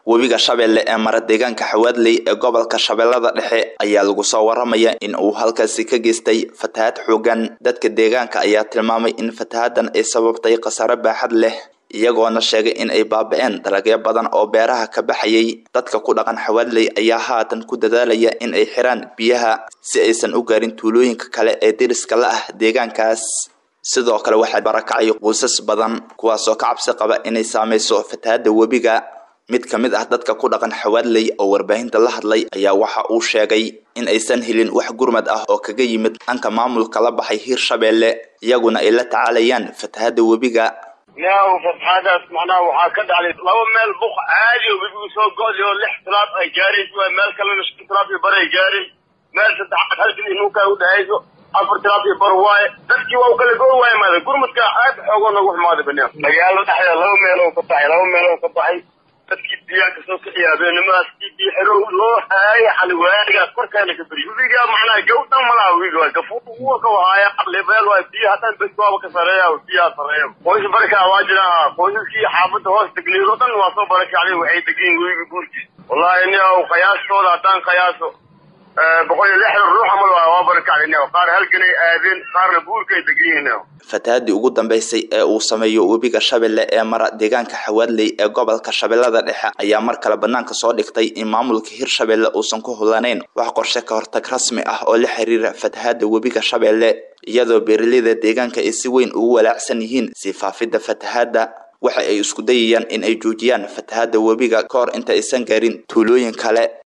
webiga shabeelle ee mara deegaanka xawaadley ee gobolka shabeellada dhexe ayaa lagu soo waramaya in uu halkaasi ka geystay fatahaad xoogan dadka deegaanka ayaa tilmaamay in fatahaaddan ay sababtay khasaare baaxad leh iyagoona sheegay in ay baaba-een dalagyo badan oo beeraha ka baxayay dadka ku dhaqan xawaadley ayaa haatan ku dadaalaya in ay xiraan biyaha si aysan u gaarin tuulooyinka kale ee deriska la ah deegaankaas sidoo kale waxaa barakacay quusas badan kuwaasoo ka cabsi qaba inay saameyso fatahaadda webiga mid ka mid ah dadka ku dhaqan xawaadley oo warbaahinta la hadlay ayaa waxa uu sheegay in aysan helin wax gurmad ah oo kaga yimid dhanka maamulka la baxay hiirshabeelle iyaguna ay la tacaalayaan fatahaadda webiga yaw fatahaadaas macnaha waxaa ka dhacday laba meel buq caadi oo webigu soo go-day oo lix tilaab ay gaarayso waa meel kalena shan tilaab iyo bar ay gaaray meel saddexaad halkan inuunkaa u dhahayso afar tilaab iyo bar waaye dadkii waa u kala go waaye maada gurmadka aad xoogoo nagu xumaaday banaan magaalo dhexdeeda laba meel oo ka baxay laba meel oo ka baxay dadkii biyaa kasoo kaxiya habeenimadaas kii biyo xero loo haaya xali waagaas korkeena ka beriy webiga macnaha gawdan malaha webiga waa gafuur uwa ka wahaaya lebeel waa biyo haddaan bes waaba ka sareeya biyaha sareeya qoys barakaa waa jira qoysaskii xaafadda hoos degneed oo dhan waa soo barakacday waxay degiin webiga guurkiis wallahi ni qiyaastooda haddaan qiyaaso boqol iyo lixdan ruux amal waa barakacday qaar halkanay aadeen qaarna buurkay degiyiin fatahaadii ugu dambeysay ee uu sameeyo webiga shabeelle ee mara deegaanka xawaadley ee gobolka shabeellada dhexe ayaa mar kale banaanka soo dhigtay in maamulka hiirshabeelle uusan ku hulanayn wax qorshe ka hortag rasmi ah oo la xiriira fatahaadda webiga shabeelle iyadoo beeraleyda deegaanka ay si weyn ugu walaacsan yihiin sii faafidda fatahaadda waxa ay isku dayayaan in ay joojiyaan fatahaadda webiga ka hor inta aysan gaarin tuulooyin kale